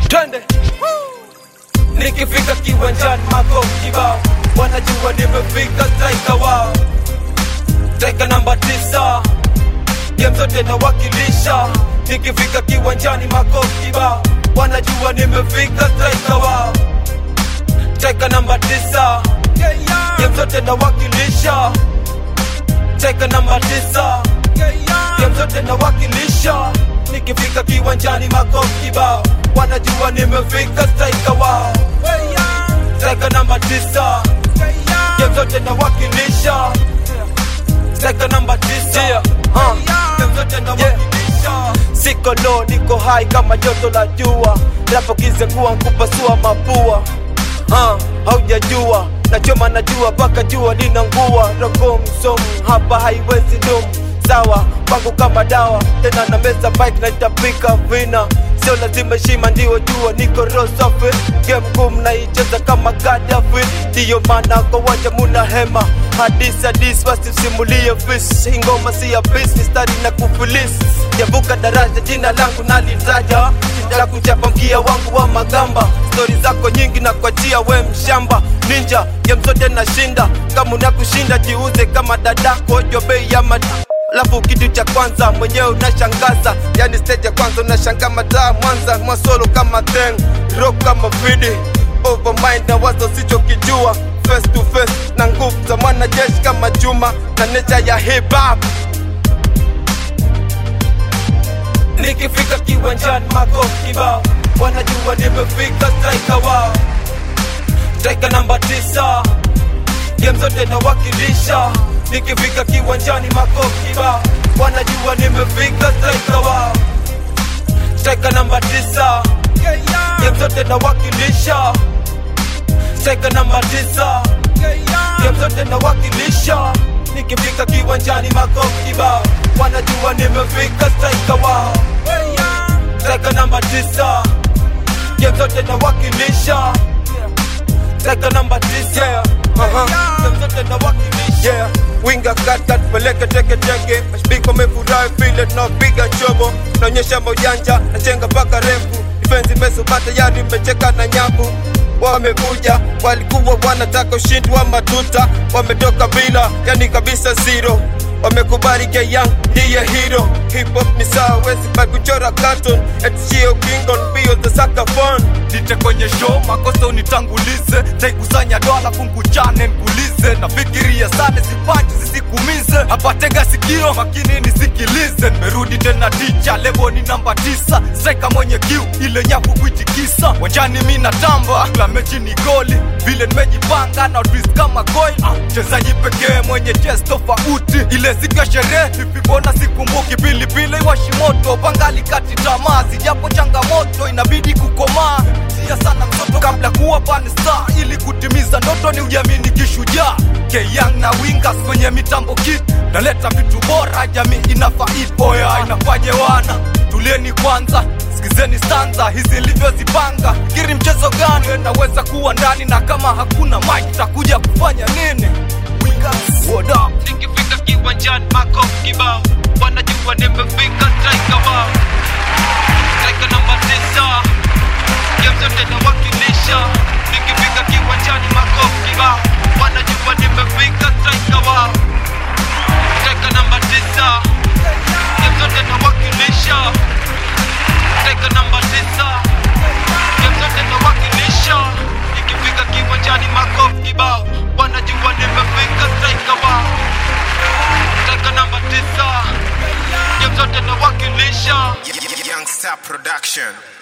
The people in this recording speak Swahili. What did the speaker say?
twende nikifika kiwanjani mako kibao wanajua nimefika striker wao striker namba tisa game zote nawakilisha nikifika kiwanjani mako kibao wanajua nimefika striker wao striker namba tisa game zote nawakilisha striker namba tisa game zote nawakilisha nikifika kiwanjani mako kibao wanajua nimefika striker wao striker namba tisa game zote nawakilisha striker namba tisa uh. game zote nawakilisha siko low niko high kama joto la jua rapo kizengua nkupasua mapua uh, haujajua nachoma najua mpaka jua linangua rogo msomu hapa haiwezi dumu sawa kwangu kama dawa tena na meza bike na itapika vina sio lazima shima ndio jua niko rosafi game ngumu naicheza kama Gaddafi ndiyo maana kwa wanja muna hema hadis hadis wasisimulie fis ingoma si ya bis mistari na kufilis javuka daraja jina langu nalitaja la kuchapa mkia wangu wa magamba stori zako nyingi na kuachia we mshamba ninja game zote nashinda kama unakushinda jiuze kama dadako jwa bei ya mad Alafu kitu cha kwanza mwenyewe unashangaza, yani stage ya kwanza unashanga mataa Mwanza mwasolo kama theng rock kama fidi overmind na wazo sichokijua face to face na nguvu za mwanajeshi kama chuma na nature ya hip hop. Nikifika kiwanjani makofi kibao, wanajua nimefika striker wao, striker namba tisa, game zote nawakilisha nikifika kiwanjani makofi kibao wanajua nimefika striker wao striker namba tisa game zote nawakilisha striker namba tisa game zote nawakilisha nikifika kiwanjani makofi kibao wanajua nimefika striker wao striker namba tisa game zote nawakilisha striker namba tisa uh-huh. game zote nawakilisha yeah winga katat peleke teke teke mashabiki wamefurahi vile tunapiga chobo naonyesha maujanja nachenga mpaka refu defense imesoma tayari mmecheka na nyavu wamekuja walikuwa wanataka ushindi wa matuta wametoka bila yani kabisa zero wamekubali Young ndiye hero hip hop ni sawa wezi by kuchora cartoon etishio kingon mbio za saka fun nite kwenye show makosa unitangulize taikusanya dola funguchane nkulize nafikiria sana sipaji zisikumize hapa tega sikio makini nisikilize nimerudi tena ticha lebo ni namba tisa streka mwenye kiu ile nyavu kuitikisa wanjani mi natamba kila mechi ni goli vile nimejipanga na twist kama coin mchezaji pekee mwenye jes tofauti ile siku ya sherehe vipibona sikumbuki pilipili washimoto pangali kati tamaa zijapo changamoto inabidi kukomaa sia sana mtoto kabla kuwa pansta ili kutimiza ndoto ni ujamini kishujaa keyang na wingas kwenye mitambo kit naleta vitu bora jamii inafaid oya inafaje wana tulieni kwanza sikizeni stanza hizi ilivyozipanga kiri mchezo gani naweza kuwa ndani na kama hakuna mike takuja kufanya nini Wingas, what up? nikifika kiwanjani makofi kibao wanajua nimefika striker wao striker namba tisa game zote nawakilisha nikifika kiwanjani makofi kibao wanajua nimefika striker wao striker namba tisa game zote nawakilisha striker namba tisa game zote nawakilisha nikifika kiwanjani makofi kibao wanajua nimefika striker wao striker namba tisa game zote nawakilisha Young Star Production.